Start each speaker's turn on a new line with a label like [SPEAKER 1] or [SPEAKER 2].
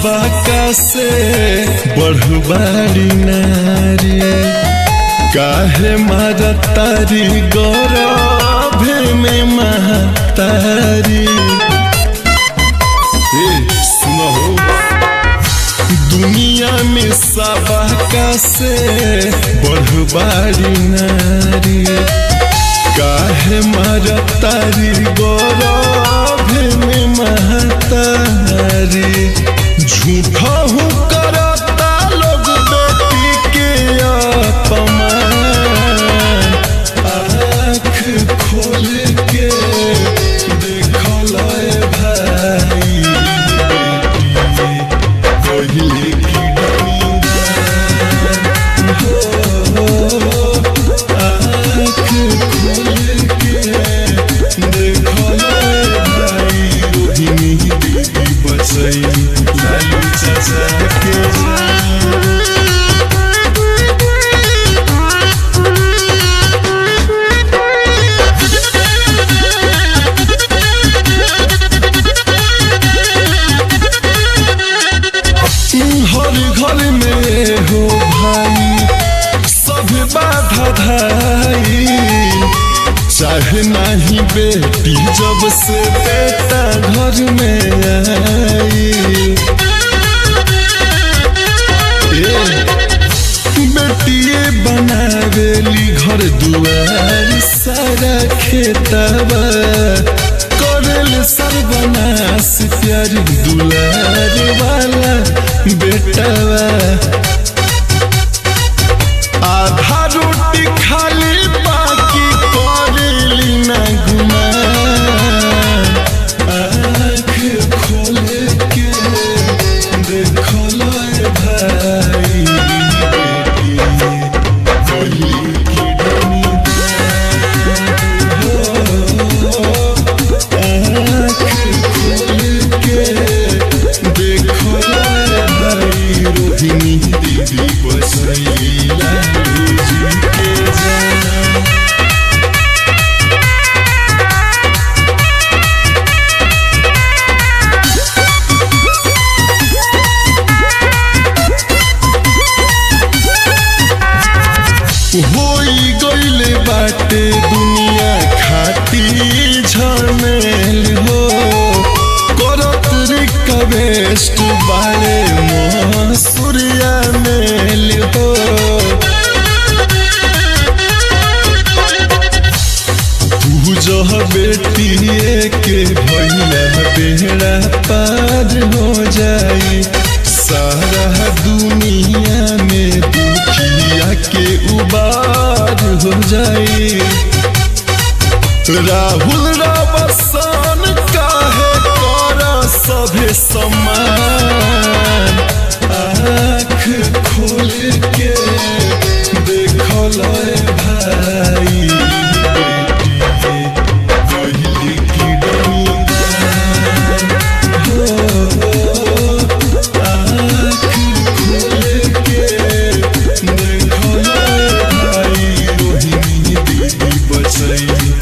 [SPEAKER 1] सबका से बढ़बाड़ी नारी काहे मारा तारी गौरव में महतारी ए, सुनो हो दुनिया में सबका से बढ़बाड़ी नारी काहे मारा तारी गौरव में महतारी झूठा हूँ करता लोग बेटी के अपमान आँख खोल के देखल भाई बेटी पहिले की डूबा हो आँख खोल के देखल भाई रोहिणी देवी बचई लालू चाचा के जान हर घर में हो भाई सब बाधा धाई चाहे नहीं बेटी जब से बेटा घर में आई ए, बेटिए बनावेली घर दुआर सारा खेतबा करेल सर्वनाश प्यार दुलार वाला बेटवा आधा रोटी खाली बाकी करेली ना गुमान आँख खोल के देखल भाई बेटी पहिले की दुनिया आँख खोल के देखल भाई रोहिणी देवी बसई लालू जी के जान होई गईले बाटे दुनिया खाती झमेल हो करत रिक्वेस्ट बारे मसूरिया मेल हो तू जो बेटिए के भैया बेड़ा पार हो जाई सारा दुनिया में दुखिया के उबार हो जाई राहुल रवसान काहे कर सभे समान आँख खोल के देखल भाई बेटी पहिले की दुनिया हो आँख खोल के देखल भाई रोहिणी देवी बचई